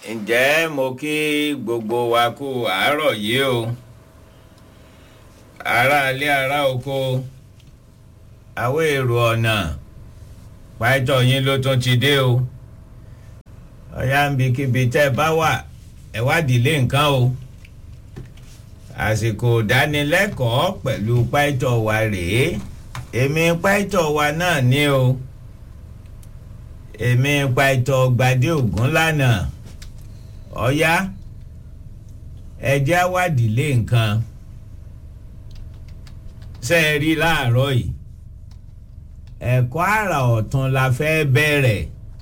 ǹjẹ́ mo kí gbogbo wa kú àárọ̀ yìí o ará ilé ará oko àwọn èrò ọ̀nà pàtó yín ló tún ti dé o ọ̀yá ń bi kíbi tẹ́ ẹ bá wà ẹ wádìí lé nǹkan o àsìkò ìdánilẹ́kọ̀ọ́ pẹ̀lú pàtó wa rèé èmi pàtó wa náà ní o èmi pàtó gbadé ògún lánàá ọ̀yá ẹjẹ́ wádìí lé nǹkan ṣe é rí láàárọ̀ yìí ẹ̀kọ́ àrà ọ̀tún la fẹ́ bẹ̀rẹ̀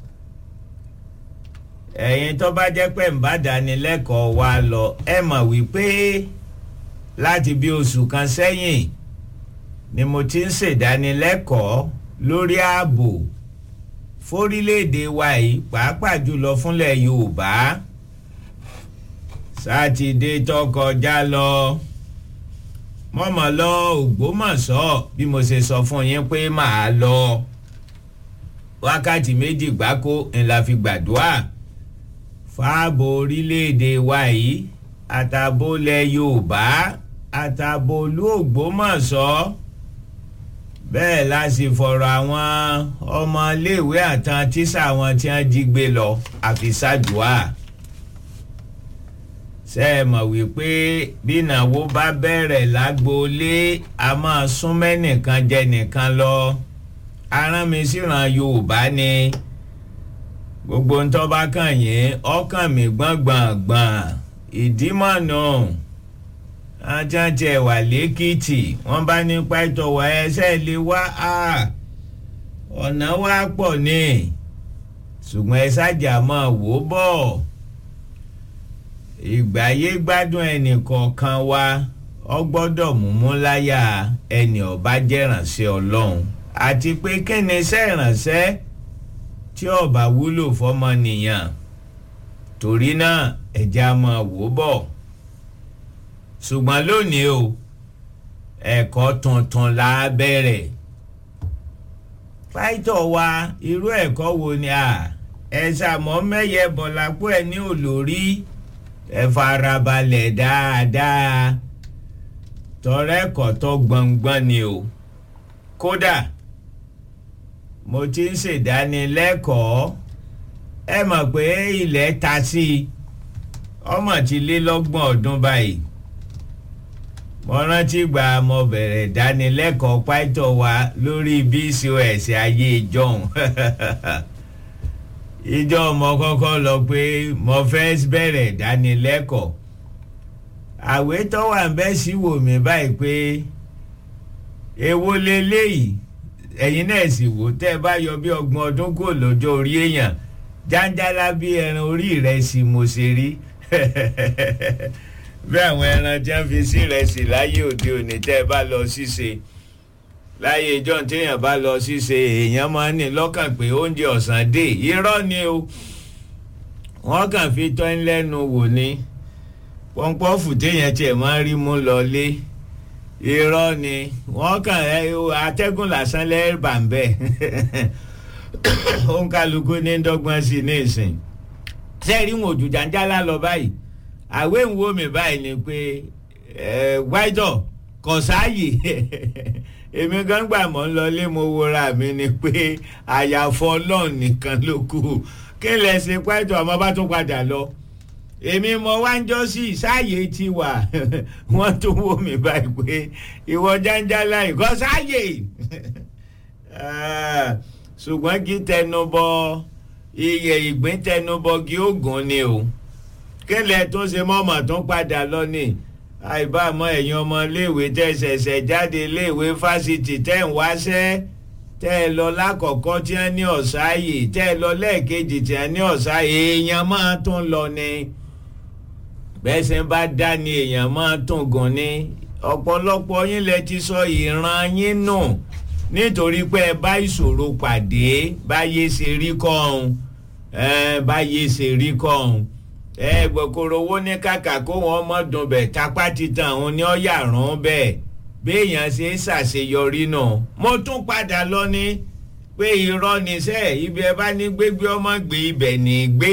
ẹ̀yin tó bá jẹ́ pé ń bá dánilẹ́kọ̀ọ́ wa lọ ẹ mọ̀ wípé láti bí oṣù kan sẹ́yìn ni mo ti ń ṣèdánilẹ́kọ̀ọ́ lórí ààbò fórílẹ̀-èdè wa yìí pàápàá jùlọ fúnlẹ̀ Yorùbá sátidé tó kọjá lọ mọ́mọ́ lọ Ògbómọ̀ṣọ́ bí mo ṣe sọ fún yín pé màá lọ wákàtí méjì gbáko ńlá fi gbàdúrà fáàbò orílẹ̀-èdè wa yìí àtàbólẹ̀ Yorùbá àtàbólú Ògbómọ̀ṣọ́ bẹ́ẹ̀ la sì fọ̀rọ̀ àwọn ọmọléèwé àtàn tíṣà wọn tí wọ́n jí gbé lọ àfi ṣàdúà ṣe é mọ̀ wípé bí ìnáwó bá bẹ̀rẹ̀ lágboolé a máa sún mẹ́nìkan jẹ nìkan lọ arán mi síran Yorùbá ni gbogbo ń tọ́ bá kàn yín ọkàn mi gbọ̀ngbọ̀ngbọ̀n ìdímọ̀nà ajájẹ wà lẹ́kìtì wọ́n bá ní pàtó wà ẹsẹ̀ lè wá ọ̀nà wa pọ̀ ní ṣùgbọ́n ẹ ṣáàjà máa wò ó bọ̀ ìgbáyé gbádùn ẹnì kọ̀ọ̀kan wa ọ gbọ́dọ̀ múmú láyà ẹnì ọba jẹ́ránṣẹ́ ọlọ́run àti pé kíni iṣẹ́ ìránṣẹ́ tí ọba wúlò fọmọnìyàn torí náà ẹ̀já máa wò ó bọ̀ ṣùgbọ́n lónìí o ẹ̀kọ́ tuntun la bẹ̀rẹ̀ pàìtọ̀ wa irú ẹ̀kọ́ wo ni a ẹ̀ ṣàmọ́ mẹ́yẹ bọ̀lápọ̀ ẹ̀ ní olórí ẹ farabalẹ̀ dáadáa tọrẹ́kọ̀ tó gbọ̀ngbọ̀n ni o kódà mo ti ń ṣèdánilẹ́kọ̀ọ́ ẹ mọ̀ pé ilẹ̀ ta sí i ọmọ ti lé lọ́gbọ̀n ọdún báyìí mo rántí gba mo bẹ̀rẹ̀ dánilẹ́kọ̀ọ́ pàtó wa lórí bcos ayé ìjọhún ìjọ mo kọ́kọ́ lọ pé mo fẹ́ bẹ̀rẹ̀ dánilẹ́kọ̀ọ́ àwé tó wà ń bẹ́ sí wò mí báyìí pé èwo leléyìí ẹ̀yin náà sì wò tẹ́ ẹ bá yọ bí ọgbọ̀n ọdún kò lọ́jọ́ orí èèyàn jáńjálá bí ẹran orí rẹ̀ sì mo ṣe rí bí àwọn ẹran tí wọ́n fi sí rẹ̀ sí láyé òde òní tẹ́ ẹ bá lọ ṣíṣe láyé ìjọ téèyàn bá lọ ṣíṣe èèyàn máa ń ní lọ́kàn pé oúnjẹ ọ̀sán dé irọ́ ni o wọ́n kàn fi tọ́ ń lẹ́nu wò ni pọ́npọ́fù téèyàn tiẹ̀ máa ń rí mú lọlé irọ́ ni wọ́n kàn atẹ́gùn lásán lẹ́ẹ̀bà ń bẹ̀ òun kálukú ní dọ́gbọ́n sí ní ìsìn sẹ́ẹ̀rí wọn òjò jàǹjálá lọ báyìí àwé ń wo mi báyìí ni pé wáìdọ̀ kò sáàyè èmi gan gbà mọ́ ń lọlé mo wora mi ni pé àyàfọ́ ọlọ́run nìkan ló kù kí n lè ṣe pẹ́tọ́ ọmọ bá tún padà lọ èmi mo wá ń jọ sí sáàyè ti wà wọ́n tún wò mí báyìí pé ìwọ jàǹjálá ìkọ́ sáàyè ṣùgbọ́n kí tẹnubọ iye ìgbín tẹnubọgi oògùn ni o kílẹ̀ tó ṣe mọ́mọ́ tó padà lọ ni àìbámọ́ ẹ̀yin ọmọ iléèwé tẹ́ ṣẹ̀ṣẹ̀ jáde iléèwé fásitì tẹ́ ń wáṣẹ́ tẹ́ ẹ lọ lákọ̀ọ́kọ́ tí wọ́n ní ọ̀sáyè tẹ́ ẹ lọ lẹ́ẹ̀kejì tí wọ́n ní ọ̀sáyè èèyàn máa tún lọ ni bẹ́sẹ̀ bá dá ni èèyàn máa tún gùn ni ọ̀pọ̀lọpọ̀ yín lẹ ti sọ ìran yín nù nítorí pé ẹ bá ìṣòro pàdé báyé ṣe rí kọ́ ọ̀hún báyé ṣe rí kọ́ ọ̀hún ẹ gbọ̀kọ̀rọ̀ owó ní kàkà kó wọn mọ̀ dùn bẹ̀ tapá titan òun ni ó yà rán bẹ́ẹ̀ béèyàn ṣe ń ṣàṣeyọrí náà mo tún padà lọ ní pé irọ́ níṣẹ́ ibi ẹ bá ní gbégbé ọmọ gbé ibẹ̀ ní gbé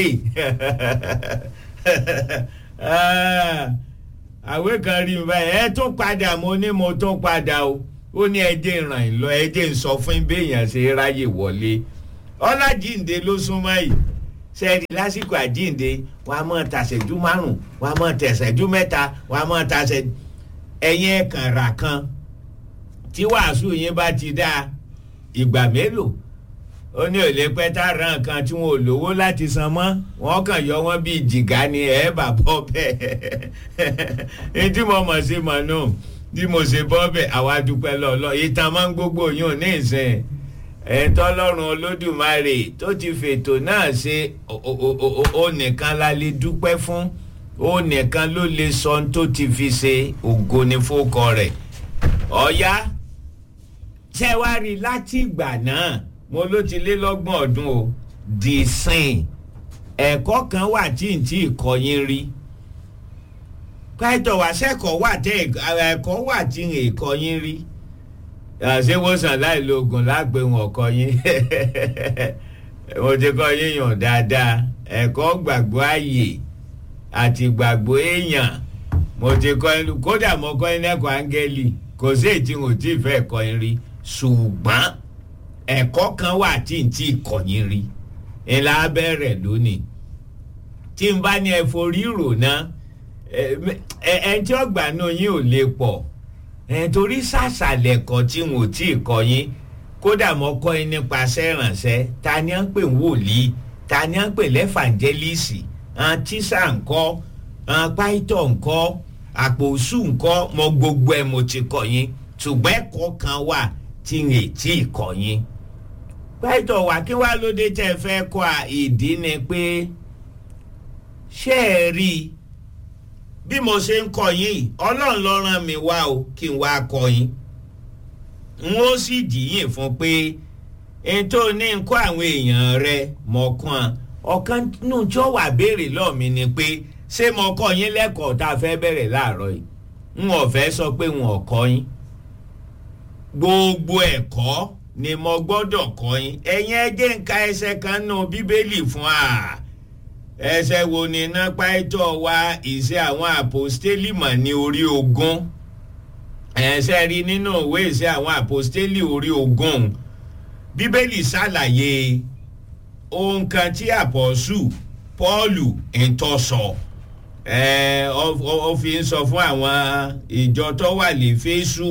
àwé kan rí mi báyìí ẹ tún padà mo ní mo tún padà o ó ní ẹjẹ ràn yín lọ ẹjẹ ń sọ fún béèyàn ṣe ráyè wọlé ọlájínde ló súnmọ́ yìí sẹ́ẹ̀dì lásìkò àjínde wà á mọ̀ tàṣẹ́jú márùn wà á mọ̀ tẹ̀sẹ̀jú mẹ́ta wà á mọ̀ tàṣẹ́ ẹ̀yìn ẹ̀kàn rà kan tí wàásù yín bá ti dáa ìgbà mélòó ó ní òlé pẹ́ tá a ra nǹkan tí wọn ò lówó láti san mọ́ wọ́n kàn yọ wọ́n bíi jìgá ni ẹ̀ bà bọ́ bẹ́ẹ̀ ní tí mo mọ̀ sí mọ̀ nù tí mo ṣe bọ́ bẹ́ẹ̀ àwa dúpẹ́ lọ́lọ́ ìtàn máa ń gbogbo yún ní ìsìn ẹ̀ńtọ́lọ́run olódùmarè tó ti fètò náà ṣe ó nìkan la lè dúpẹ́ fún ó nìkan ló lè sọ ohun tó ti fi ṣe ògo ní fókọ rẹ̀ ọ̀ya tẹ́wárí láti ìgbà náà mo ló ti lé lọ́gbọ̀n ọdún o di sìn ẹ̀kọ́ kan wà tí n tí kọ́ yín rí pẹ́tọ̀ wá sẹ́kọ̀ọ́ wà tẹ́ ẹ̀kọ́ wà tí n kọ́ yín rí àṣewòsàn láì lo oògùn lágbè wọn kọ́ yín mo ti kọ́ yín yàn dáadáa ẹ̀kọ́ gbàgbọ́ ààyè àti gbàgbọ́ èèyàn mo ti kọ́ yín kódà mo kọ́ yín lẹ́kọ̀ọ́ áńgẹ́lì kò sí èyí tí n ò tí ì fẹ́ kọ́ yín rí ṣùgbọ́n ẹ̀kọ́ kan wà tí n tí kọ́ yín rí ńlá bẹ̀rẹ̀ lónìí tí n bá ní ẹ forí rò ná ẹ ẹ tí ọgbà náà yín ò lè pọ̀ ẹ torí sàṣàlẹ̀ kan tí n ò tí kọ́ yín kódà mo kọ́ yín nípasẹ̀ ìrànṣẹ́ ta ni à ń pè wòlíì ta ni à ń pè lẹ́fàǹjẹ́lìsì àwọn tíṣà ńkọ́ àwọn páìtọ̀ ńkọ́ àpòsù ńkọ́ mo gbogbo ẹ̀ mo ti kọ́ yín ṣùgbọ́n ẹ̀kọ́ kan wà tí n ì tí kọ́ yín pẹ́tọ̀ wá kí wá lóde tẹ́ fẹ́ kọ́ a ìdí ni pé ṣé ẹ rí i bí mo ṣe ń kọ́ yín ọlọ́run ló rán mi wá o kí n wá kọ́ yín n ó sì jìyìn fún pé n tó ní n kọ́ àwọn èèyàn rẹ mọ̀ọ́kàn ọ̀kan nù tí ó wà béèrè lọ́ọ̀ mi ni pé ṣé mo kọ́ yín lẹ́kọ̀ọ́ tá a fẹ́ bẹ̀rẹ̀ láàárọ̀ yìí n ò fẹ́ sọ pé n ò kọ́ yín gbogbo ẹ̀kọ́ ni mo gbọ́dọ̀ kọ́ yín ẹ̀yin ẹjẹ́ ń ka ẹsẹ̀ kan nù bíbélì fún wa ẹsẹ̀ wo ni iná páìtọ́ wa ìṣe àwọn àpòstélì mọ̀ ní orí ogún ẹsẹ̀ rí nínú ìwé ìṣe àwọn àpòstélì orí ogún bíbélì ṣàlàyé ohun kan tí àpọ̀sù pọ́ọ̀lù ń tọ́ sọ ó fi ń sọ fún àwọn ìjọ tó wà lè fésù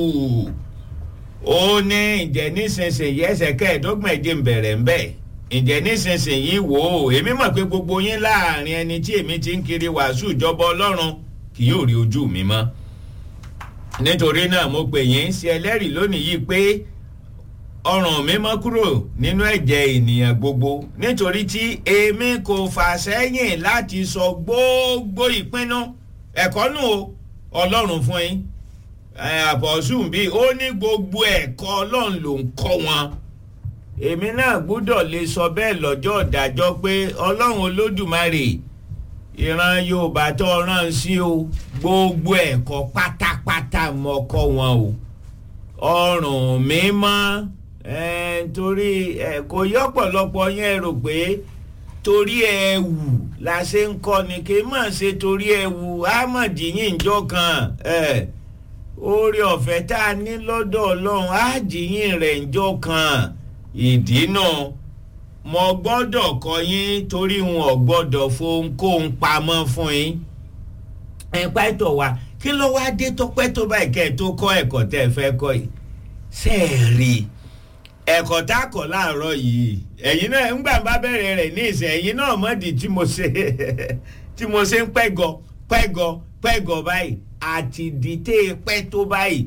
ó ní ǹjẹ́ nísinsìnyí ẹsẹ̀ kẹẹ̀ẹ́dọ́gbọ̀n ẹ̀jẹ̀ ń bẹ̀rẹ̀ ń bẹ̀ ǹjẹ́ nísinsìnyí wò ó èmi mọ̀ pé gbogbo yín láàrin ẹni tí èmi ti ń kiri wàásù ìjọba ọlọ́run kì yóò rí ojú mi mọ́ nítorí náà mo pè yín sí ẹlẹ́rìí lónìí yìí pé ọrùn mi mọ́ kúrò nínú ẹ̀jẹ̀ ènìyàn gbogbo nítorí tí èmi kò fà sẹ́yìn láti sọ gbogbo ìpinnu ẹ̀kọ́ nù o ọlọ́run fún yín àpọ̀sùn bíi ó ní gbogbo ẹ̀kọ́ ọlọ́run ló ń kọ́ wọn. èmi náà gbúdọ̀ lè sọ bẹ́ẹ̀ lọ́jọ́ ìdájọ́ pé ọlọ́run olódùmarè ìran yorùbá tó rán sí o gbogbo ẹ̀kọ́ pátápátá mọ́ kọ́ wọn o ọrùn mi mọ́ torí kò yọ́pọ̀lọpọ̀ yẹn rò pé torí ẹ̀wù la ṣe ń kọ́ ni kì í mọ̀ ṣe torí ẹ̀wù ámọ̀díyìn ìjọ kan. Eh, oore ọ̀fẹ́ tá a ní lọ́dọ̀ ọlọ́run á jìyìn rẹ̀ ńjọ́ kan ìdí náà mo gbọ́dọ̀ kọ́ yín torí wọn ò gbọ́dọ̀ fohunkóhun pamọ́ fún yín ẹ pàtó wa kí ló wá dé tọpẹ́ tó báyìí kẹ́ ẹ tó kọ́ ẹ̀kọ́ tẹ́ ẹ fẹ́ kọ́ yìí ṣe é rí ẹ̀kọ́ tá a kọ́ láàárọ̀ yìí ẹ̀yin náà ńgbà bá bẹ̀rẹ̀ rẹ̀ ní ìsẹ̀ ẹ̀yin náà mọ̀dí tí mo ṣe tí mo ṣe ń pẹ́gọ pẹ́gọ pẹ́gọ báyìí àti dìtẹ́ pẹ́ tó báyìí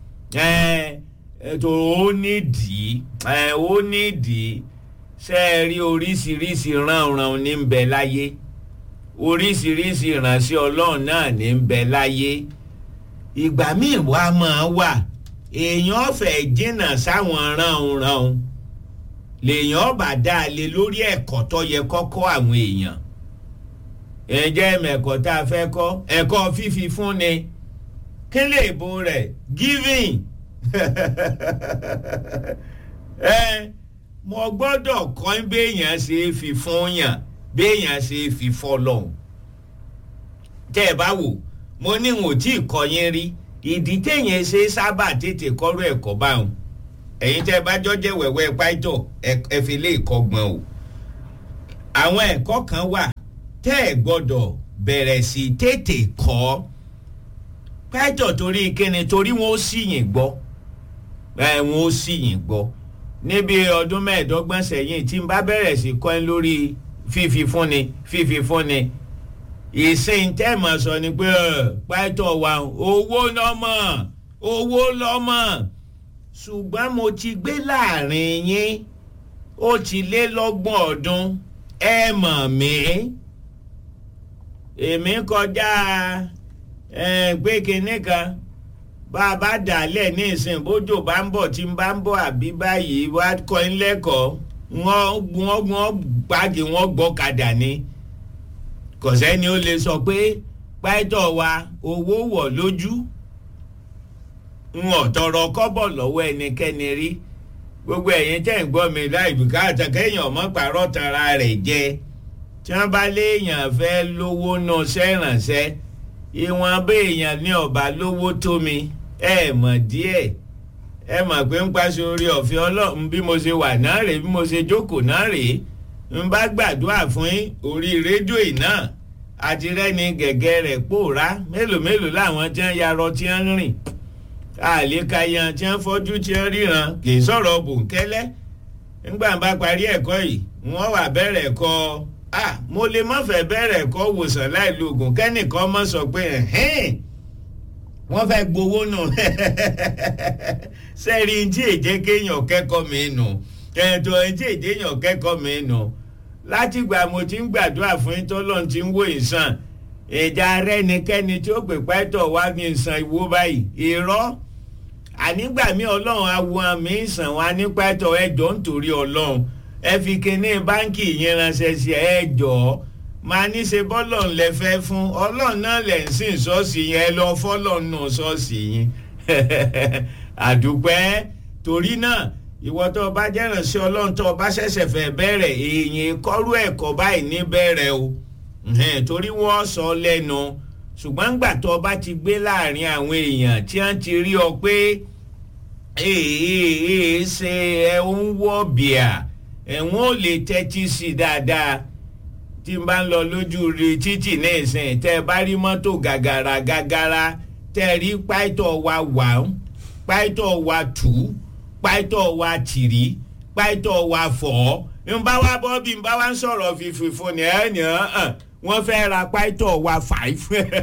ètò ó nídìí ó nídìí ṣe é rí oríṣiríṣi ránran ní ń bẹ láyé oríṣiríṣi ìránṣẹ́ ọlọ́run náà ní ń bẹ láyé ìgbà míì wá máa wà èèyàn ọ̀fẹ́ jìnnà sáwọn ránran lèèyàn bá dá a lé lórí ẹ̀kọ́ tó yẹ kọ́kọ́ àwọn èèyàn ǹjẹ́ mẹ̀kọ́ tá a fẹ́ kọ́ ẹ̀kọ́ fífi fún ni kí lè bo rẹ̀ giving ẹ mo gbọ́dọ̀ kọ́ béèyàn ṣe é fi fún yàn béèyàn ṣe é fi fọ́ lọ́hùn tẹ́ ẹ bá wò mo ní wọn ò tí ì kọ́ yín rí ìdí téèyàn ṣe sábà tètè kọ́rọ̀ ẹ̀kọ́ báwọn ẹ̀yin tẹ́ ẹ bá jọ́jẹ́ wẹ̀wẹ́ pàìtọ̀ ẹ fi lè kọ́gbọ́n o àwọn ẹ̀kọ́ kan wà tẹ́ ẹ gbọ́dọ̀ bẹ̀rẹ̀ sí tètè kọ́ pàìtọ̀ torí kíni torí wọn ó sì yìn gbọ́ ẹ wọn ó sì yìn gbọ́ níbi ọdún mẹ́ẹ̀ẹ́dọ́gbọ̀n sẹ́yìn tí n bá bẹ̀rẹ̀ sí kọ́ ẹ lórí fífi fúnni fífi fúnni ìsìn tẹ́ẹ̀mọ̀ sọ ni pé pàìtọ̀ wa owó lọ́mọ owó lọ́mọ ṣùgbọ́n mo ti gbé láàrin yín ó ti lé lọ́gbọ̀n ọdún ẹ mọ̀ mí èmi kọjá pé kinní kan bá a bá dàálẹ̀ ní ìsìn bójò bá ń bọ̀ tí ń bá ń bọ̀ àbí báyìí wá kọ́ ń lẹ́kọ̀ọ́ wọ́n wọ́n gbági wọ́n gbọ́kadà ni kò sẹ́ni ó lè sọ pé pàìtọ́ wa owó wọ̀ lójú wọn tọrọ kọ́bọ̀ lọ́wọ́ ẹnikẹ́ni rí gbogbo ẹ̀yin tẹ́ ń gbọ́ mi láì bùkátà kéèyàn mọ́ pàrọ̀ tara rẹ̀ jẹ tí wọ́n bá léèyàn fẹ́ lówó náà sẹ́rànṣẹ́ ìwọ̀n béèyàn ní ọ̀bà lówó tó mi ẹ mọ̀ díẹ̀ ẹ mọ̀ pé ń paṣẹ orí ọ̀fẹ́ ọlọ́run bí mo ṣe wà náà rèé bí mo ṣe jókòó náà rèé ń bá gbàdúrà fún yín orí rédíò iná àti rẹ́ni gẹ̀gẹ́ rẹ̀ pòórá mélòó mélòó làwọn tí wọ́n yarọ tí wọ́n rìn àlékayan tí wọ́n fọ́jú tí wọ́n ríran kì í sọ̀rọ̀ bòńkẹ́lẹ́ nígbà bá parí ẹ̀kọ́ yìí wọ́n wà bẹ̀rẹ̀ ẹ̀kọ́ ah mo lè má fẹ́ bẹ̀rẹ̀ ẹ̀kọ́ wòsàn láì lo oògùn kẹ́nìkan mọ̀ sọ pé wọ́n fẹ́ gbowó nù sẹ́rí tí èjé kéèyàn kẹ́kọ̀ọ́ mi nù ẹ̀ẹ́dọ̀ tí èjé èèyàn kẹ́kọ̀ọ́ mi nù látìgbà mo ti ń gbàdúrà fún yín tọ́lọ́run ti ń wò ìsàn ìjà rẹ́nikẹ́ni tí ó pè pẹ́tọ̀ wá ní ìsàn ìwó báyìí irọ́ ànígbà mí ọlọ́run awo àmì ìsàn wa ní pẹ́tọ̀ ẹjọ́ nítorí ọlọ́run ẹ fi kinní báńkì yẹn ránṣẹ́ sí ẹjọ́ máa ní ṣe bọ́lọ̀ lẹ fẹ́ fún ọlọ́run náà lẹ̀ ń sìn ṣọ́ọ̀ṣì yẹn ẹ lọ fọ́lọ̀ nù ṣọ́ọ̀ṣì yín àdúpẹ́ torí náà ìwọ tó o bá jẹ́ràn sí ọlọ́run tó o bá ṣẹ̀ṣẹ̀ fẹ́ bẹ̀rẹ̀ èèyàn kọ́rú ẹ̀kọ́ báyìí ní bẹ̀rẹ̀ o torí wọ́n sọ lẹ́nu ṣùgbọ́n gbà tó o bá ti gbé láàrin àwọn èèyàn tí wọ́n ti rí ọ pé èèyàn ṣe ẹ ń wọ́ bíà ẹ̀wọ̀n ò lè tẹ́tí sí dáadáa tí n bá ń lọ lójú rí títì ní ìsìn tẹ́ ẹ bá rí mọ́tò gàgàrà gàgàrà tẹ́ ẹ rí páìtọ̀ wa wà ń páìtọ̀ wa tù ú páìtọ̀ wa tìrí páìtọ̀ wa fọ̀ ọ́ n bá wá bọ́ bí n bá wá ń sọ̀rọ̀ fífi fún ni ẹ̀ ní hàn wọ́n fẹ́ ra páìtọ̀ wa five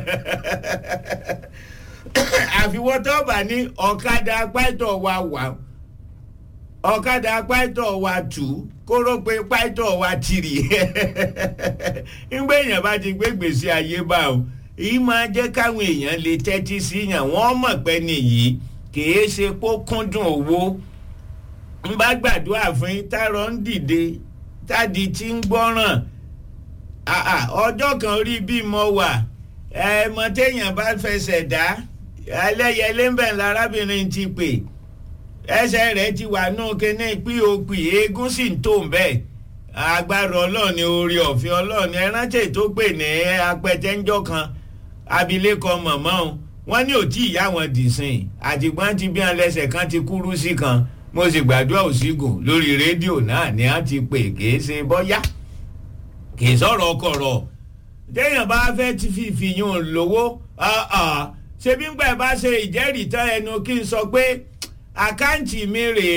àfiwọ́ tó bá ní ọ̀kadà páìtọ̀ wa wà ọ̀kadà páìtọ̀ wa tù ú kóró pé páìtọ̀ wa tìrì ńgbé èèyàn bá ti gbé gbèsè ayé bá o èyí máa jẹ́ káwọn èèyàn lè tẹ́tí sí yàn wọ́n mọ̀ pé nìyí kìí ṣe pó kúndùn owó ń bá gbàdúrà fún yín tárọ̀ ń dìde tádi tí ń gbọ́ràn ọjọ́ kan rí bí mo wà ẹ̀ẹ́mọ téèyàn bá fẹsẹ̀ dá ẹlẹ́yẹlé ń bẹ̀ lárábìnrin ti pè ẹsẹ̀ rẹ̀ ti wà nù kíní pop eégún sì ń tó bẹ́ẹ̀ agbára ọlọ́ọ̀ni orí ọ̀fẹ́ ọlọ́ọ̀ni ẹrántí tó pè ní apẹtẹ́njọ́ kan abilékọ mọ̀mọ́ o wọ́n ní òtí ìyá wọn dìsìn àtìgbọ́n ti bí wọn lẹ́sẹ̀ kan ti kúrú sí kan mo sì gbàdúrà òsígùn lórí rédíò náà ni a ti pè kìí ṣe bọ́yá kìí sọ̀rọ̀ ọkọ̀rọ̀ téèyàn bá fẹ́ ti fi ìfìyàn lówó ṣé bí ń gbà bá ṣe ìjẹ́rìí tán ẹnu kí n sọ pé àkáǹtì mi rèé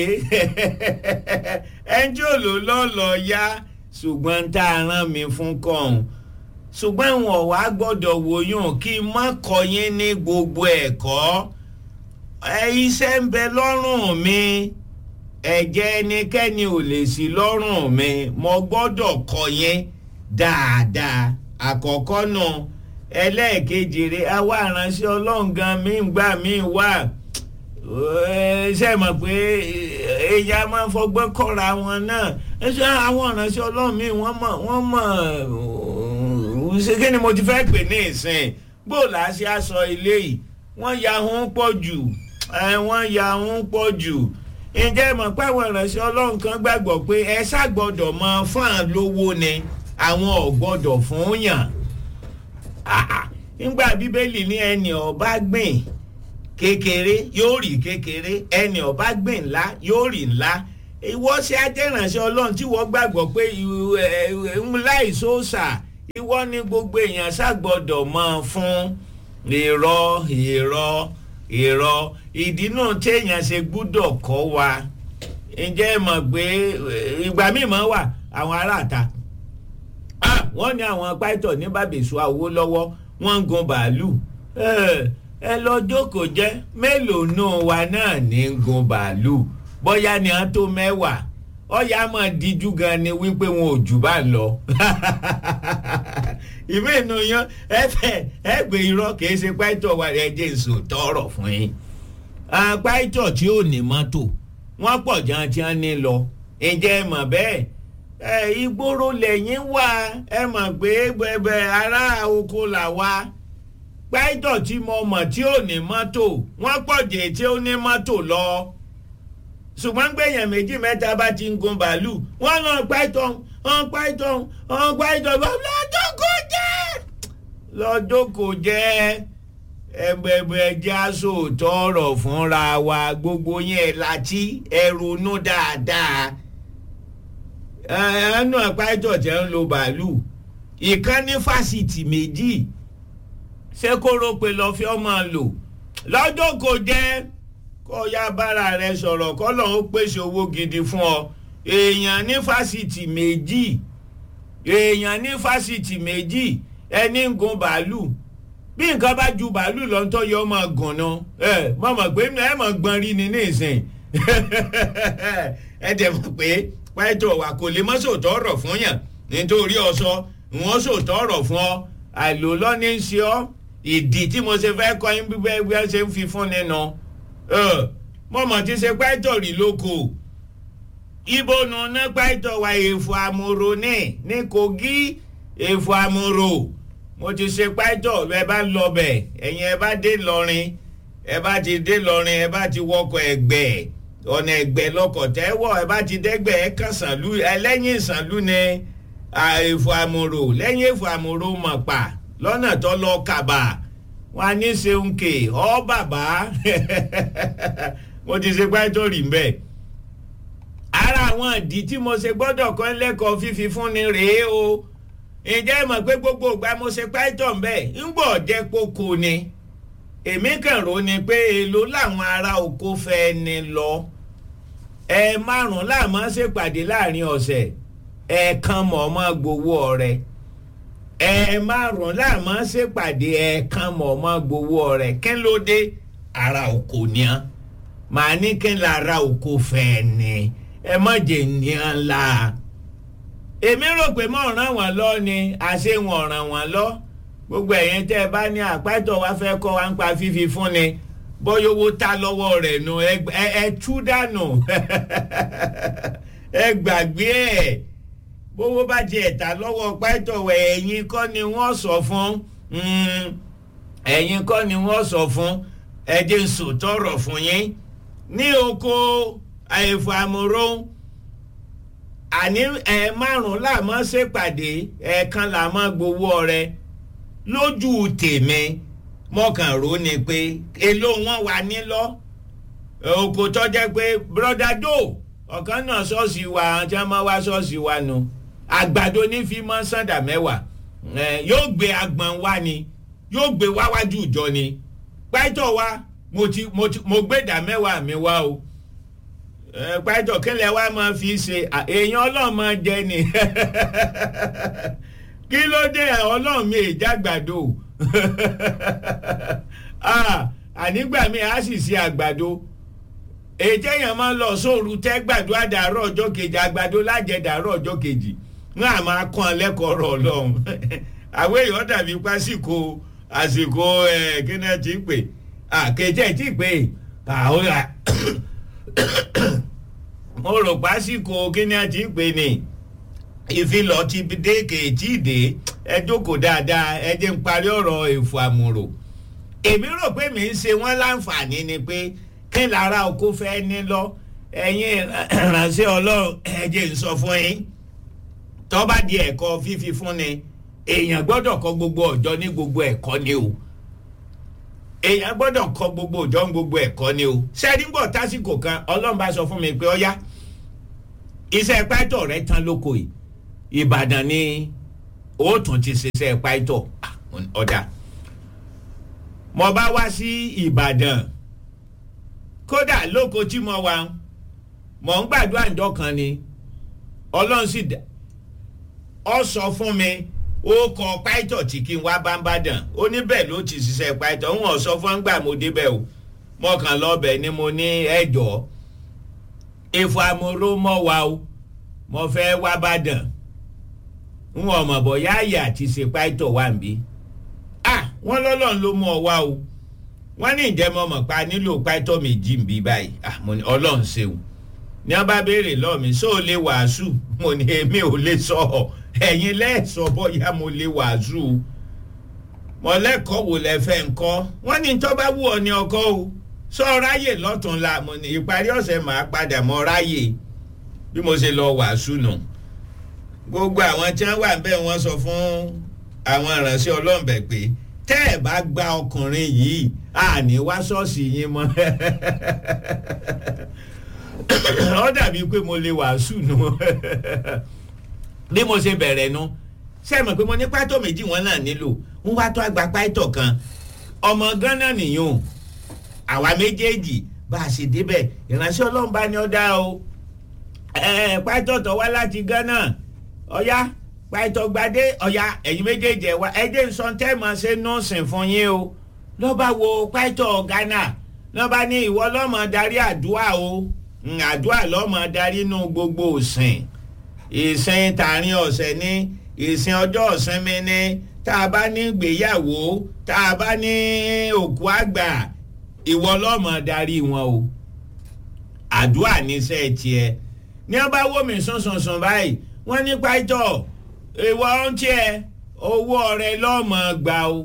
ẹnjẹ́ òlò lọ́lọ́ yá ṣùgbọ́n tá a rán mi fún kọ́hún ṣùgbọ́n ìwọ̀n wá gbọ́dọ̀ wòyàn kí n má kọ́ yín ní gbogbo ẹ̀kọ́ iṣẹ́ ń bẹ lọ́rùn mi ẹ̀jẹ̀ ẹnikẹ́ni ò lè sí lọ́rùn mi mo gbọ́dọ̀ kọ́ yín dáadáa àkọ́kọ́ náà ẹlẹ́ẹ̀kejì rẹ̀ àwa aránṣẹ́ ọlọ́run gan mi ń gbà mí wà ṣe mọ̀ pé ẹ̀yà máa ń fọgbọ́n kọ́ra wọn náà ṣé àwọn ìránṣẹ́ ọlọ́run mi wọ́n mọ̀ wọ́n mọ̀ ṣé kí ni mo ti fẹ́ pè ní ìsìn bó la ṣe aṣọ ilé yìí wọ́n ya hun pọ̀ jù wọ́n ya hun pọ̀ jù ǹjẹ́ mọ̀ pé àwọn ìránṣẹ́ ọlọ́run kan gbàgbọ́ pé ẹ ṣàgbọ́dọ̀ mọ fún àwọn lówó ni àwọn ò gbọ́dọ̀ fún yàn nígbà bíbélì ní ẹni ọba gbìn kékeré yóò rí kékeré ẹni ọba gbìn ńlá yóò rí ńlá ìwọ ṣe ajẹ́ránṣẹ́ ọlọ́run tí wọ́n gbàgbọ́ pé láìsóòṣà ìwọ ni gbogbo èèyàn ṣàgbọ́dọ̀ mọ fún irọ́ irọ́ irọ́ ìdí náà téèyàn ṣe gbúdọ̀ kọ́ wa ǹjẹ́ ẹ mọ̀ pé ìgbà míì máa wà àwọn aráàta wọ́n ní àwọn pàìtọ̀ ní bàbèsù àwo lọ́wọ́ wọ́n ń gun bàálù ẹ lọ jókòó jẹ́ mélòó náà wa náà ní ń gun bàálù bóyá ni à ń tó mẹ́wàá ọ̀yà máa díjú gan ni wípé wọn ò jù bá lọ ìwé inú yan ẹfẹ ẹgbẹ irọ́ kìí ṣe pàìtọ̀ wa ẹ jẹ́ èso tọrọ fún yín pàìtọ̀ tí ò ní mọ́tò wọ́n pọ̀ jantian ní lọ ǹjẹ́ ẹ mọ̀ bẹ́ẹ̀ ẹ ìgboro lẹ́yìn wá ẹ mọ̀ pé bẹ̀bẹ̀ ará oko là wá pàìtọ̀ tí mo mọ̀ tí ò ní mọ́tò wọ́n pọ̀ jẹ́ tí ó ní mọ́tò lọ ṣùgbọ́n gbẹ̀yàn méjì mẹ́ta bá ti ń gun bàálù wọ́n lọ pàìtọ̀ ọ̀n pàìtọ̀ ọ̀n pàìtọ̀ lọ́jọ́ kò jẹ́ lọ́jọ́ kò jẹ́ ẹgbẹ̀gbẹ̀ já sòótọ́ ọ̀rọ̀ fúnra wa gbogbo yẹn láti ẹrunú dáadáa ẹnu pàìtọ̀ tẹ́ ń lo bàálù ìkan ní fásitì méjì ṣé kó rò pé lọ́ọ́ fi ọmọ lò lọ́jọ́ kò jẹ́ kó ya bára rẹ sọ̀rọ̀ kọ́ lọ́n ó pèsè owó gidi fún ọ èèyàn ní fásitì méjì èèyàn ní fásitì méjì ẹni ń gun bàálù bí nǹkan bá ju bàálù lọ ń tọ́yọ ọmọ gùn ná ẹ mọ̀ mọ̀ pé ẹ mọ̀ gbọ́n rí ni nísìn ẹ dẹ̀ mọ̀ pé pẹ́ẹ́tọ̀ wà kò lè mọ́ sòótọ́ ọ̀rọ̀ fún yàn nítorí ọ̀sọ́ wọ́n sòótọ́ ọ̀rọ̀ fún ọ àìlò lọ́ní ń ṣe ọ́ ìdí tí mo ṣe fẹ́ kọ́ yín bí wọ́n ṣe ń fi fún nínú mọ̀mọ́ ti ṣe pẹ́ẹ́tọ̀ rí lóko ibo nu ná pẹ́ẹ́tọ̀ wa èèfù àmúro ní ní kogi èèfù àmúro mo ti ṣe pẹ́ẹ́tọ̀ ẹ bá lọ bẹ̀ ẹ̀yin ẹ bá dé lọrin ẹ bá ti dé lọrin ẹ bá ti wọkọ̀ ẹgbẹ́ ọ̀nà ẹgbẹ́ lọkọ̀ tẹ́wọ̀ ẹ bá ti dẹ́gbẹ́ ẹ kàn sànlú ẹlẹ́yìn sànlú ni èèfù àmúro lẹ́yìn èèfù àmúro mọ̀ pa lọ́nà tó lọ kàbà wọn ní ṣeun kè ọ bàbá mo ti ṣe pẹ́ẹ́tọ̀ rí mbẹ́ ara àwọn ìdí tí mo ṣe gbọ́dọ̀ kọ́ lẹ́kọ̀ọ́ fífi fúnni rèé o ǹjẹ́ mọ̀ pé gbogbo ìgbà mo ṣe pẹ́ẹ́tọ̀ mbẹ́ ń gbọ́ jẹ́ kókó ni èmi kàn rò ni pé èlò làwọn ará oko fẹ́ ni lọ ẹ márùn láàmú ṣèpàdé láàrin ọ̀sẹ̀ ẹ̀ẹ̀kan mọ̀ ọmọ gbowó ọ̀rẹ́ ẹ márùn láàmú ṣèpàdé ẹ̀ẹ̀kan mọ̀ ọmọ gbowó ọ̀rẹ́ kí ló dé ara oko ni á màá ní kí n lára oko fẹ́ ni ẹ má jẹ́ ní á la èmi rò pé mọ̀ ràn wọ́n lọ ni àṣé wọn ràn wọ́n lọ gbogbo ẹ̀yẹn tẹ́ ẹ bá ní àpáìtọ̀ wá fẹ́ kọ́ wa ń pa fífi fún ni bóyá owó ta lọ́wọ́ rẹ̀ nù ẹ tú dànù ẹ gbàgbé ẹ̀ bówó bá ti ẹ̀ta lọ́wọ́ pàìtọ̀ wẹ̀ ẹ̀yin kọ́ ni wọ́n sọ fún ẹ̀yin kọ́ ni wọ́n sọ fún ẹ̀jẹ̀ ń sòtọ́rọ̀ fún yín ní oko àìfò àmúrò àní ẹ̀ márùn-ún làmọ́ ṣèpàdé ẹ̀ẹ̀kan làmọ́ gbowó ọrẹ lójú tèmi mọ̀kànró ni pé èló wọn wà nílọ oko tó jẹ́ pé broda joe ọ̀kan náà ṣọ́ọ̀ṣì wa àwọn tí wọ́n máa wá ṣọ́ọ̀ṣì wa nu àgbàdo ní fi mọ́ sàndà mẹ́wàá yóò gbé agbọ̀n wá ni yóò gbé wáwájú ìjọ ni pàtó wa mo ti mo ti mo gbé ìdá mẹ́wàá mi wá o pàtó kílẹ̀ wa máa fi ṣe èèyàn ọlọ́mọ jẹ ni kí ló dé ọlọ́run mi ìjàgbàdo ànígbà mi á sì ṣe àgbàdo ètò èèyàn máa ń lọ sóòrù tẹ́ gbàdúrà dàárọ̀ ọjọ́ kejì àgbàdo lájẹ dàárọ̀ ọjọ́ kejì wọn à máa kàn lẹ́kọ̀ọ́ rọ̀ ọlọ́run àwọn èèyàn dàbí pásíkò àsìkò kíni ẹ ti pè àkejì ti pè àwọn mo rò pásíkò kíni ẹ ti pè ní ìfilọ̀ ti dé kèétí dé ẹ jókòó dáadáa ẹ jẹ́ ń parí ọ̀rọ̀ èfò àmúrò èmi rò pé mi ń ṣe wọ́n láǹfààní ni pé kí lára oko fẹ́ ní lọ ẹ̀yin ìránṣẹ́ ọlọ́run ẹ jẹ́ n sọ fún yín tó bá di ẹ̀kọ́ fífi fúnni èèyàn gbọ́dọ̀ kọ́ gbogbo ọjọ́ ní gbogbo ẹ̀kọ́ ni o èèyàn gbọ́dọ̀ kọ́ gbogbo ọjọ́ ní gbogbo ẹ̀kọ́ ni o sẹ́díngbọ̀ tásìkò kan ọlọ́run bá sọ fún mi pé ọ̀yá iṣẹ́ pátọ̀ rẹ tán lóko yìí ìbàdàn ni ó tún ti ṣiṣẹ́ pátọ̀ ọ̀dà mo bá wá sí ìbàdàn kódà lóko tí mo wà mò ń gbàdúrà ǹjọ́ kan ni ọlọ́run sì dá ọ sọ fún mi ó kọ pàìtọ̀ tí kí n wá bá ń bàdàn ó ní bẹ́ẹ̀ ló ti ṣiṣẹ́ pàìtọ̀ ń wọ̀n sọ fún ọ́n gbà mo débẹ̀ o mo kàn lọ́bẹ̀ ni mo ní ẹ̀jọ́ efo amoro mọ́ wa o mo fẹ́ wá bàdàn ń wọ̀n mọ̀ bọ̀ yáàyè àti ṣe pàìtọ̀ wà ń bí ah wọ́n lọ́lọ́run ló mú ọ wá o wọ́n ní ìjẹ́mọ́ mọ̀ pa nílò pàìtọ̀ méjì ń bí báyìí ah mo ní ọlọ́run ṣeun ní wọ́n bá béèrè lọ́ọ̀ mi sóò lè wàásù mo ní èmi ò lè sọ ọ́ ẹ̀yin lẹ́ẹ̀sọ́ bóyá mo lè wàásù mọ̀lẹ́kọ̀ọ́ wò lẹ fẹ́ ńkọ́ wọ́n ní tó bá wù ọ́ ní ọkọ́ o sọ ráyè lọ́tún la mo ní ìparí ọ̀sẹ̀ máa padà mọ́ ráyè bí mo ṣe lọ wàásù nù gbogbo àwọn tí wọ́n wà ń bẹ̀ wọ́n sọ fún àwọn ìránṣẹ́ ọlọ́ọ̀bẹ̀ pé tẹ́ ẹ̀ bá gba ọkùnrin yìí àní wá ṣọ́ọ̀ṣì yín mọ́ ó dàbí pé mo lè wàásù nù bí mo ṣe bẹ̀rẹ̀ nu ṣe mọ̀ pé mo ní pátó méjì wọn náà nílò ń wá tó àgbà pátó kan ọmọ gánà nìyún àwa méjèèjì bá a ṣe débẹ̀ ìránṣẹ́ ọlọ́run bá ní ọ dá o pátó tó wá láti gánà ọ̀yá pátó gbadé ọ̀yá ẹ̀yin méjèèjì ẹ̀ wá ẹ̀jẹ̀ nsọ́ntẹ́ mọ̀ ṣe nọ́ọ̀sìn fún yín o lọ́ba wo pátó gánà lọ́ba ní ìwọ lọ́mọ darí àdúrà o àdúrà lọ́mọ darí nù gbogbo òsìn ìsìn tààrin ọ̀sẹ̀ ní ìsìn ọjọ́ ìsinmi ní tá a bá ní gbéyàwó tá a bá ní òkú àgbà ìwọ lọ́mọ darí wọn o àdúrà níṣẹ́ tiẹ̀ ní wọ́n bá wó mi sùnsùnsùn báyìí wọ́n ní pàjọ́ ìwọ ń tiẹ̀ owó ọ̀rẹ́ lọ́mọ gbà o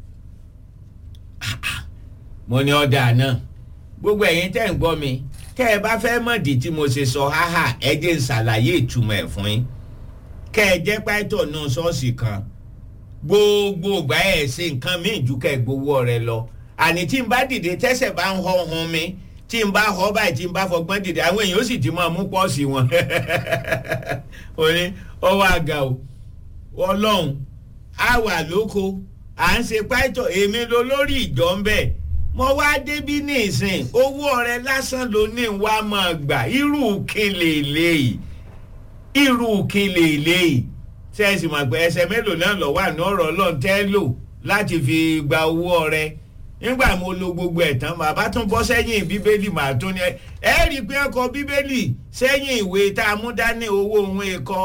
mo ní ọ̀dà náà gbogbo ẹ̀yin tẹ́ ń gbọ́ mi kẹ́ ẹ bá fẹ́ mọ̀dí tí mo ṣe sọ háhà ẹ jẹ́ ń ṣàlàyé ìtumọ̀ ẹ̀ fún yín kẹ́ ẹ jẹ́ pàtó náà ṣọ́ọ̀ṣì kan gbogbo ìgbà ẹ̀ ṣe nǹkan míì ju kẹ́ ẹ gbowó rẹ lọ àní tí n bá dìde tẹ́sẹ̀ bá ń họ hun mi tí n bá họ báyìí tí n bá fọgbọ́n dìde àwọn èèyàn ó sì ti máa mú pọ́ọ̀sì wọn ó ní ọwọ́ àga o ọlọ́run á wà lóko à ń ṣe pàtó èmi ló lórí ìjọ ń bẹ̀ mo wá débí ní ìsìn owó ọrẹ lásán ló ní wá máa gbà irú kele léyìí irú kele léyìí sẹ́ẹ̀sì mọ̀ pé ẹsẹ̀ mélòó náà lọ wà ní ọ̀rọ̀ ọlọ́run tẹ́ lò láti fi gba owó ọrẹ nígbà mo lo gbogbo ẹ̀ tán bàbá tún bọ́ sẹ́yìn bíbélì màá tún ní ẹ rí i pé ọkọ̀ bíbélì sẹ́yìn ìwé tá a mú dání owó òun ẹ̀kọ́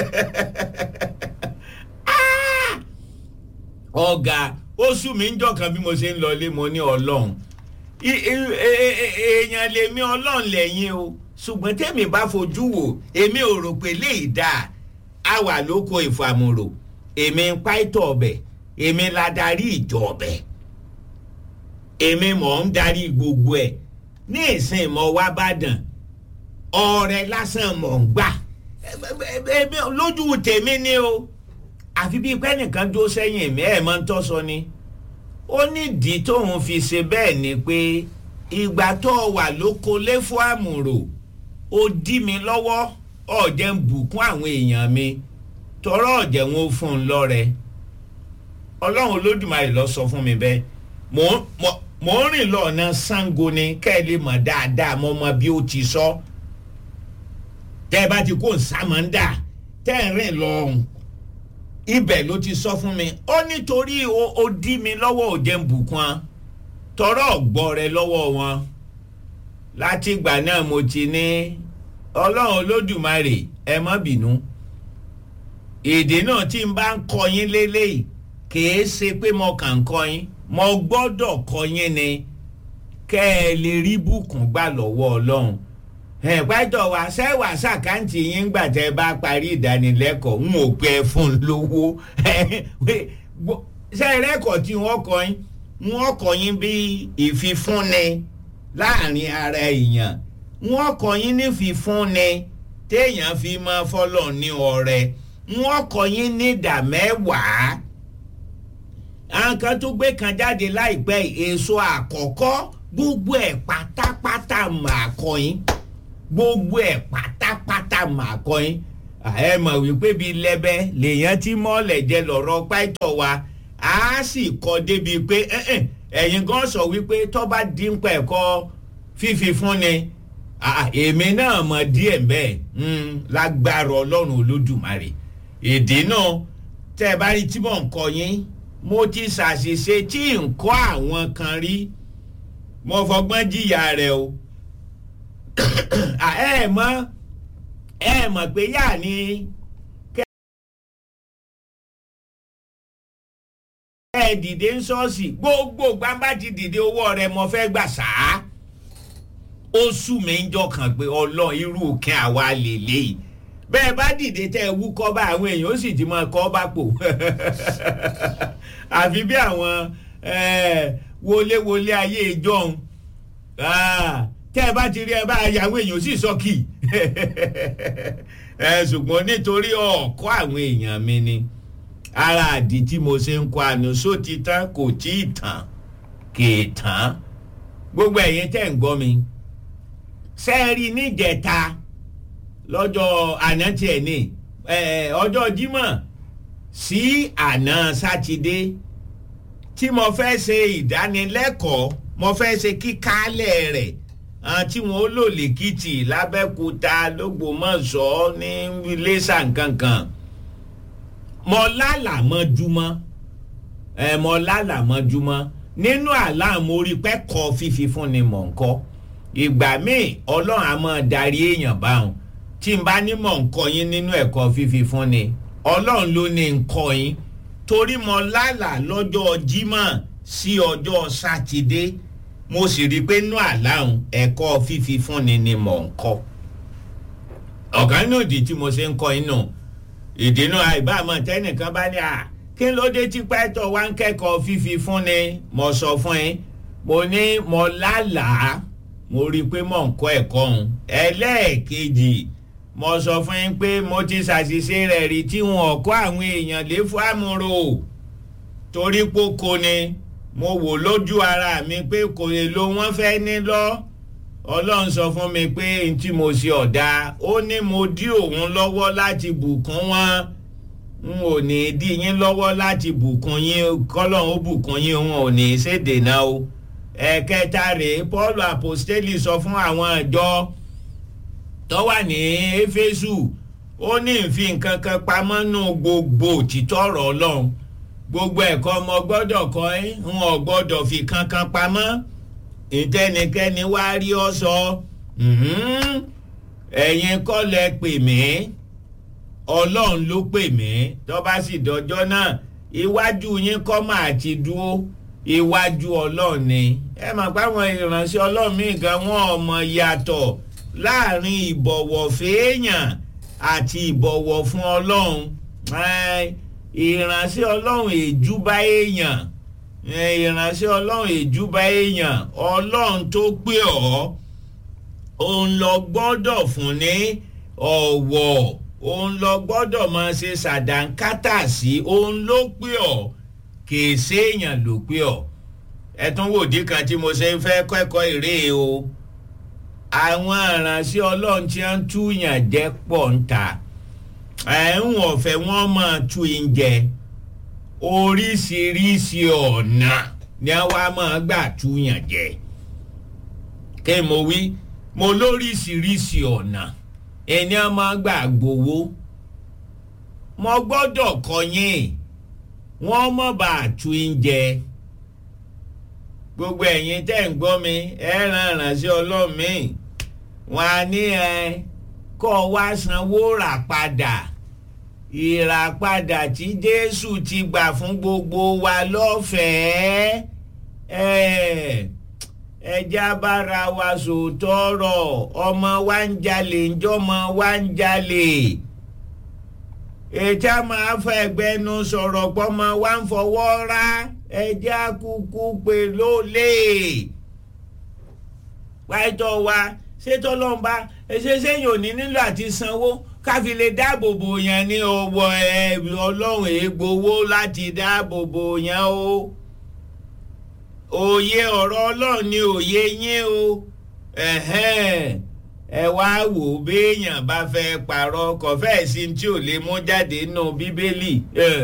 ọ̀gá oṣù mi ń jọ̀kan bí mo ṣe ń lọlé mo ní ọlọ́run èèyàn lèmi ọlọ́run lẹ́yìn o ṣùgbọ́n tèmi bá fojú wò èmi ò rò pé léyìí dáa a wà lóko ìfàmùrò èmi ń pàìtọ̀ ọbẹ̀ èmi la darí ìjọ ọbẹ̀ èmi mọ̀ ń darí gbogbo ẹ̀ ní ìsìn mọ̀ wá bàdàn ọ̀rẹ́ lásán mọ̀ ń gbà lójú tèmi ni o àfi bíi pé nìkan dúró sẹ́yìn mi ẹ̀ máa ń tọ́sọ ni ó nídìí tóun fi ṣe bẹ́ẹ̀ ni pé ìgbà tó wà lóko léfò àmùrò ó dí mi lọ́wọ́ ọ̀jẹ̀ ń bùkún àwọn èèyàn mi tọrọ ọ̀jẹ̀ wọn ó fún un lọ́rẹ ọlọ́run olódùmarè lọ sọ fún mi bẹ́ẹ̀ mò ń rìn lọ́ọ̀nà Ṣàngó ni kẹ́ ẹ lè mọ̀ dáadáa mọ́ mọ́ bí ó ti sọ tẹ́ ẹ bá ti kó nsàmọ́ndà tẹ́ ẹ rìn lọ́ọ̀hún ibẹ̀ ló ti sọ fún mi ó nítorí ó dí mi lọ́wọ́ òjẹ́ ń bùkún tọrọ ọ̀gbọ́ rẹ lọ́wọ́ wọn láti ìgbà náà mo ti ní ọlọ́run olódùmarè ẹ má bínú èdè náà tí n bá ń kọ yín lélẹ́yìí kìí ṣe pé mo kàn ń kọ yín mo gbọ́dọ̀ kọ yín ni kẹ́ ẹ lè rí bùkún gbà lọ́wọ́ ọlọ́run ẹ̀pẹ́tọ̀ wá sẹ́wà sàkáǹtì yín gbà tẹ́ bá parí ìdánilẹ́kọ̀ọ́ ń ò pẹ́ fún un lówó sẹ́rẹ́kọ̀ọ́ tí wọ́n kọ́ yín wọ́n kọ́ yín bí ìfifúnni láàrin ara èèyàn wọ́n kọ́ yín ní fífúnni téèyàn fi máa fọ́lọ̀ ní ọrẹ wọ́n kọ́ yín ní ìdá mẹ́wàá àwọn kan tó gbé kan jáde láìpẹ́ èso àkọ́kọ́ gbogbo ẹ̀ pátápátá máa kọ́ yín gbogbo ẹ̀ pátápátá máa kọ́ yín ẹ mọ̀ wípé bíi lẹ́bẹ́ lèèyàn tí mọ́ọ̀lẹ̀ jẹ lọ́rọ̀ pàìtọ́ wa a sì kọ́ débi pé ẹ̀yin gan sọ wípé tó bá dín pẹ̀kọ́ fífi fún ni èmi náà mọ̀ díẹ̀ bẹ́ẹ̀ lágbára ọlọ́run olódùmarè èdè náà tẹ́ ẹ bá rí tí mò ń kọ́ yín mo ti ṣàṣìṣe tí ń kọ́ àwọn kan rí mo fọgbọ́n jìyà rẹ̀ o ẹ mọ̀ ẹ mọ̀ pé yà ni ẹ dìde ń ṣọ́ọ̀ṣì gbogbo gbàmbá ti dìde owó rẹ̀ mo fẹ́ gbà sáà ó sú mi ń jọkàn pé ọlọ́run irú òkè àwa lélẹ́yìí bẹ́ẹ̀ bá dìde tẹ́ ẹ wú kọ́ba àwọn èèyàn ó sì ti máa kọ́ bá pò àfi bí àwọn wọléwọlé ayé ìjọhún tẹ́ ẹ bá ti rí ẹ bá yàwó èèyàn sì sọ́kì ṣùgbọ́n nítorí ọ̀kọ́ àwọn èèyàn mi ni ara àdí tí mo ṣe ń kọ́ àná só ti tán kò tí ì tán kì í tán gbogbo ẹ̀yin tẹ́ ń gbọ́ mi sẹ́ẹ̀rì níjẹta lọ́jọ́ àná tiẹ̀ ní ọjọ́ Jímọ̀ sí àná sátidé tí mo fẹ́ ṣe ìdánilẹ́kọ̀ọ́ mo fẹ́ ṣe kíkálẹ̀ rẹ̀ tí wọ́n lò lèkìtì lábẹ́kúta lọ́gbọ́mọ̀ṣọ́ ní iléṣà nkankan mo lálàmọ́júmọ́ mo lálàmọ́júmọ́ nínú àlá mo rí pẹ́kọ̀ọ́ fífi fún ni mò ń kọ́ ìgbà míì ọlọ́run á máa darí èèyàn báwọn tí n bá ní mọ̀ ń kọ́ yín nínú ẹ̀kọ́ fífi fún ni ọlọ́run ló ní ń kọ́ yín torí mo lálàá lọ́jọ́ Jímọ̀ sí ọjọ́ sátidé mo sì rí i pé inú àláhùn ẹ̀kọ́ fífi fún ni ni mò ń kọ́ ọ̀gá náà di tí mo ṣe ń kọ́ inú ìdènà àìbámọ̀ tẹ́nìkan bá ní à kí ló dé tí pẹ́tọ̀ wá ń kẹ́kọ̀ọ́ fífi fún ni mo sọ fún yín mo ní mo lálàá mo rí i pé mò ń kọ́ ẹ̀kọ́ ọ̀hún ẹlẹ́ẹ̀kejì mo sọ fún yín pé mo ti ṣàṣìṣe rẹ̀ rí tí wọn kọ́ àwọn èèyàn lé fún àmúrò torí pókó ni mo wò lójú ara mi pé kò lè lo wọ́n fẹ́ ní lọ ọlọ́run sọ fún mi pé n tí mo ṣe ọ̀dà ó ní mo dí òun lọ́wọ́ láti bùkún wọn n ò ní dí yín lọ́wọ́ láti bùkún yín kọ́lọ́run ó bùkún yín òun ò ní ṣèdènà o ẹ̀kẹta rèé Paul apostoli sọ fún àwọn ìjọ tó wà ní Éfésù ó ní ìfi nǹkan kan pamọ́ nù gbogbo òtítọ́ ọ̀rọ̀ Ọlọ́run gbogbo ẹ̀kọ́ ọmọ gbọ́dọ̀ kọ́ ẹ́ ń ò gbọ́dọ̀ fi kankan pamọ́ ìtẹnikẹ́ni wá rí ọ sọ ẹ̀yin kọ́ lẹ pè mí Ọlọ́run ló pè mí tó bá sì dọjọ́ náà iwájú yín kọ́ máa ti dúró iwájú ọlọ́run ni ẹ mọ̀ pé àwọn ìránṣẹ́ ọlọ́run míì gan wọn ọmọ yàtọ̀ láàrin ìbọ̀wọ̀ fèèyàn àti ìbọ̀wọ̀ fún ọlọ́run ìránṣẹ́ ọlọ́run èjúbá èèyàn ìránṣẹ́ ọlọ́run èjúbá èèyàn ọlọ́run tó pè ọ́ òun lọ gbọ́dọ̀ fún ní ọ̀wọ̀ òun lọ gbọ́dọ̀ máa ṣe ṣàdánkátà sí òun ló pè ọ́ kìí séèyàn ló pé ọ ẹ tún wò dí kan tí mo ṣe ń fẹ́ kẹ́kọ̀ọ́ ìrè o àwọn aránṣẹ́ ọlọ́run tí wọ́n túyàn jẹ́ pọ̀ ń ta ẹ̀ ń wọ̀fẹ́ wọ́n máa tú in jẹ oríṣiríṣi ọ̀nà ni wọ́n máa gbà túyàn jẹ kí mo wí mo lóríṣiríṣi ọ̀nà ẹni wọ́n máa gbà gbowó mo gbọ́dọ̀ kọ́ yín wọ́n mọ̀ bá a tu oúnjẹ gbogbo ẹ̀yin tẹ́ ń gbọ́ mi ẹ ràn ránṣẹ́ ọlọ́mìn wọn á ní ẹ kọ́ wá sanwó rà padà ìràpadà tí Jésù ti gbà fún gbogbo wa lọ́fẹ̀ẹ́ ẹja bára wa sòótọ́ ọ̀rọ̀ ọmọ wa ń jalè ńjọ́mọ wa ń jalè ètí máa fẹ́ gbẹnu sọ̀rọ̀ pọ́mọ wa ń fọwọ́ rá ẹjẹ́ àkúkú pé ló lè pàtó wa ṣé tọ́lọ́run bá ṣe sẹ́yìn ò ní nílò àti sanwó káfi lè dáàbò bò yẹn ní ọwọ́ ẹ ọlọ́run ègbowó láti dáàbò bò yẹn o òye ọ̀rọ̀ ọlọ́run ni òye yín o ẹ wá wò béèyàn bá fẹ́ parọ́ kọfẹ́ sí tí ò lè mú jáde nù bíbélì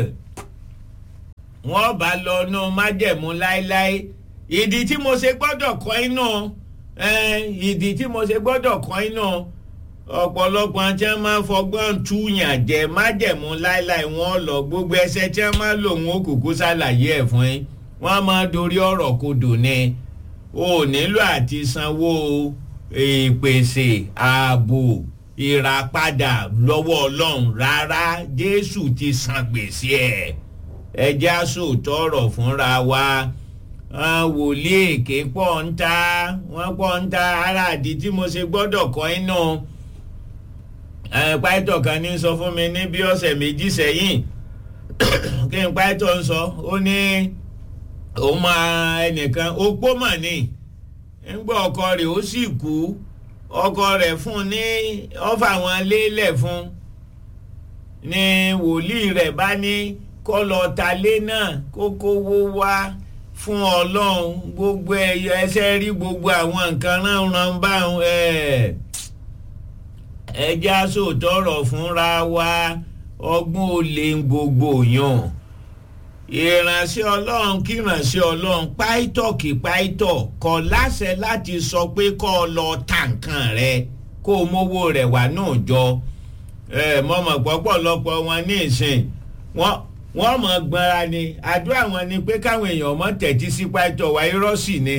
wọ́n bá lọ nù májẹ̀mú láéláé ìdí tí mo ṣe gbọ́dọ̀ kọ́ inú ìdí tí mo ṣe gbọ́dọ̀ kọ́ inú ọ̀pọ̀lọpọ̀ àti ẹ̀ máa fọgbọ́n túyàn jẹ májẹ̀mú láéláé wọ́n lọ gbogbo ẹsẹ̀ tí wọ́n máa lò wọ́n kúkú ṣàlàyé ẹ̀ fún yín wọ́n máa dorí ọ̀rọ̀ kodò ni o nílò àti sanwó ìpèsè ààbò ìràpadà lọ́wọ́ ọlọ́run rárá jésù ti san gbèsè ẹ̀ ẹjẹ́ àsòótọ́ ọ̀rọ̀ fúnra wa wòlíì èké pọ̀ ń ta wọ́n pọ̀ ń ta ara àdí tí mo ṣe gbọ́dọ̀ kọ́ inú pàìtọ̀ kan ní sọ fún mi ní bí ọ̀sẹ̀ méjì sẹ́yìn kí n pàìtọ̀ ń sọ ó ní òun máa ẹnìkan opó mọ̀ ni ńgbọ́ ọkọ rẹ̀ ó sì kú ọkọ rẹ̀ fún ní ọ́fà wọn lélẹ̀ fún ní wòlíì rẹ̀ bá ní kó lọ ta lé náà kó kówó wá fún ọlọ́run gbogbo ẹyọ ẹsẹ̀ rí gbogbo àwọn nǹkan ránran báwọn ẹjẹ́ àsòtọ́rọ̀ fúnra wa ọgbọ́n olè gbogbo yàn ìránṣẹ́ ọlọ́run kí ìránṣẹ́ ọlọ́run páìtọ̀ kí páìtọ̀ kọ̀ láṣẹ láti sọ pé kọ́ ọ lọ ta nǹkan rẹ kó o mówó rẹ̀ wá náà jọ mọ̀mọ́ pọ̀pọ̀lọpọ̀ wọn ní ìsìn wọ́n mọ̀ gbọ́nra ni àdúrà wọn ni pé káwọn èèyàn mọ̀ tẹ̀tí sí páìtọ̀ wá irọ́ sì ni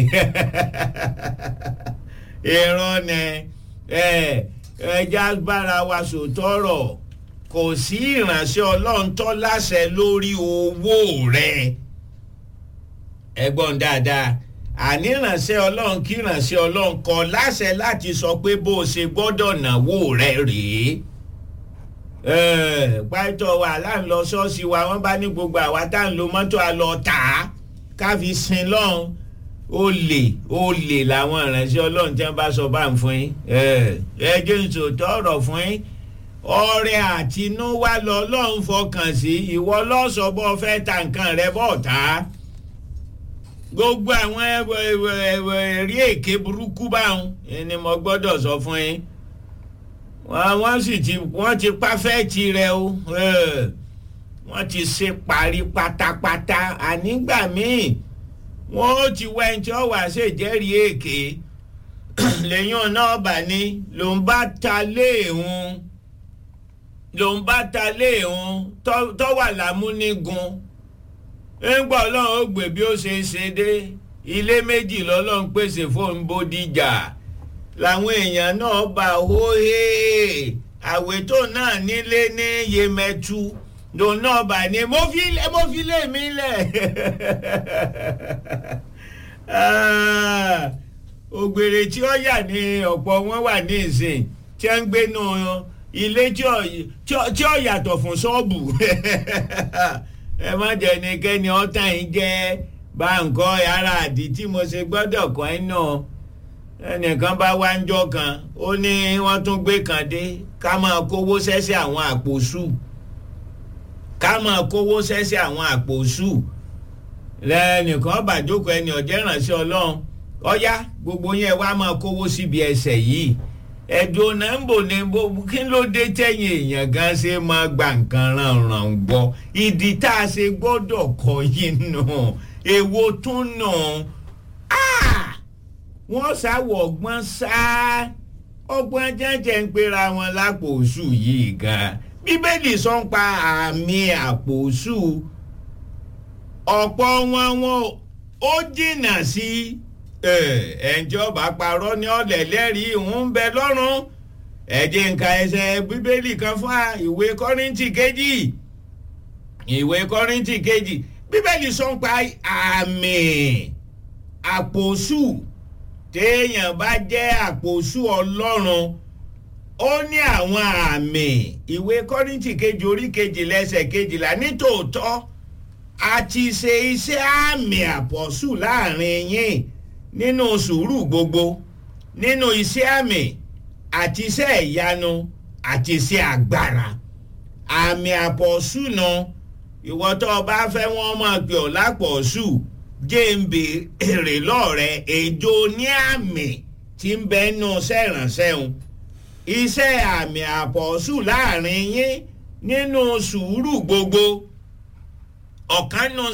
irọ́ ni ẹja bára wa sòtọ́rọ̀ kò sí ìránṣẹ́ ọlọ́run tó láṣẹ lórí owó rẹ̀ ẹgbọ́n dáadáa àní ìránṣẹ́ ọlọ́run kí ìránṣẹ́ ọlọ́run kọ láṣẹ láti sọ pé bó o ṣe gbọ́dọ̀ náwó rẹ̀ rèé pàtó wa láǹlọ ṣọ́ọ̀ṣì wa wọ́n bá ní gbogbo àwa tá à ń lo mọ́tò àlọ́ tà á káfi sin lọ́hùn olè olè làwọn ìránṣẹ́ ọlọ́run tí wọ́n bá sọ bá ń fún yín ẹ jẹ́ ìṣòtọ́ ọ̀rọ̀ fún yín ọrẹ àtinúwá lọ́lọ́run fọkàn sí ìwọ lọ́sọ̀bọ fẹ́ ta nǹkan rẹ bọ̀ tá gbogbo àwọn ẹ̀rí èké burúkú báwọn ni mo gbọ́dọ̀ sọ fún yín wọ́n sì ti wọ́n ti pàfẹ́ẹ̀tì rẹ o wọ́n ti ṣe parí pátápátá ànígbà míì wọ́n ó ti wá ẹni tí ó wà ṣèjẹ́rìí èké lẹ́yìn náà bà ní ló ń bá ta léèhùn ló ń bá ta léèhùn tó wà lámúnigun ńgbà ọlọ́run ó gbé bí ó ṣe ṣe dé ilé méjì lọ́lọ́run pèsè fóun bódìjà làwọn èèyàn náà bá hóhé àwètò náà nílé ní yemẹtu lòun náà bá ní mo fi mo fi lé mi lẹ̀ ògbèrè tí ó yà ní ọ̀pọ̀ wọn wà ní ìsìn tí wọ́n ń gbénu ilé tí ó yàtọ̀ fún ṣọ́ọ̀bù ẹ má jẹ́ ẹnikẹ́ni ọ̀tàn yìí jẹ́ báńkọ́ ara àdí tí mo ṣe gbọ́dọ̀ kọ́ ẹ náà ẹnìkan bá wá ń jọ kan ó ní wọ́n tún gbé kan dé ká máa kówó sẹ́sẹ́ àwọn àpò sù ká máa kówó sẹ́sẹ́ àwọn àpò sù lẹ́nìkan bàjókòó ẹni ọ̀jẹ́ ìrànṣẹ́ ọlọ́run ọ̀yá gbogbo yẹn wá máa kówó síbi ẹsẹ̀ yìí ẹ̀dùn náà ń bò ní kí ló dé tẹ̀yìn èèyàn gan ṣe máa gba nǹkan ràn-ràn gbọ́ ìdí tá a ṣe gbọ́dọ̀ kọ́ yìí nù èwo tún nù wọ́n ṣàwọ̀ ọgbọ́n ṣá ọgbọ́n jẹ́jẹ́ ń pera wọn lápò oṣù yìí gan bíbélì sọ ń pa àmì àpò oṣù ọ̀pọ̀ wọn wọn ó jìnnà sí ẹ̀ǹjọba parọ́ ní ọ̀lẹ̀ lẹ́rìí ń bẹ lọ́rùn ẹ̀jẹ̀ nǹka ẹsẹ̀ bíbélì kan fún ìwé kọ́rìntì kejì ìwé kọ́rìntì kejì bíbélì sọ ń pa àmì àpò oṣù téèyàn bá jẹ́ àpòsù ọlọ́run ó ní àwọn àmì ìwé kọ́rìntì kejì orí kejì lẹ́sẹ̀ kejìlá nítòótọ́ a ti ṣe iṣẹ́ àmì àpọ̀sù láàrin yín nínú sùúrù gbogbo nínú iṣẹ́ àmì àti iṣẹ́ ìyanu àti iṣẹ́ agbára àmì àpọ̀sù náà ìwọ tó o bá fẹ́ wọ́n máa pè ọ́ lápọ̀sù jẹ́ǹbì èrè lọ́ọ̀rẹ́ èjò ní àmì tí ń bẹ nù sẹ́rànṣẹ́ òun iṣẹ́ àmì àpọ̀sù láàrin yín nínú sùúrù gbogbo ọ̀kan nù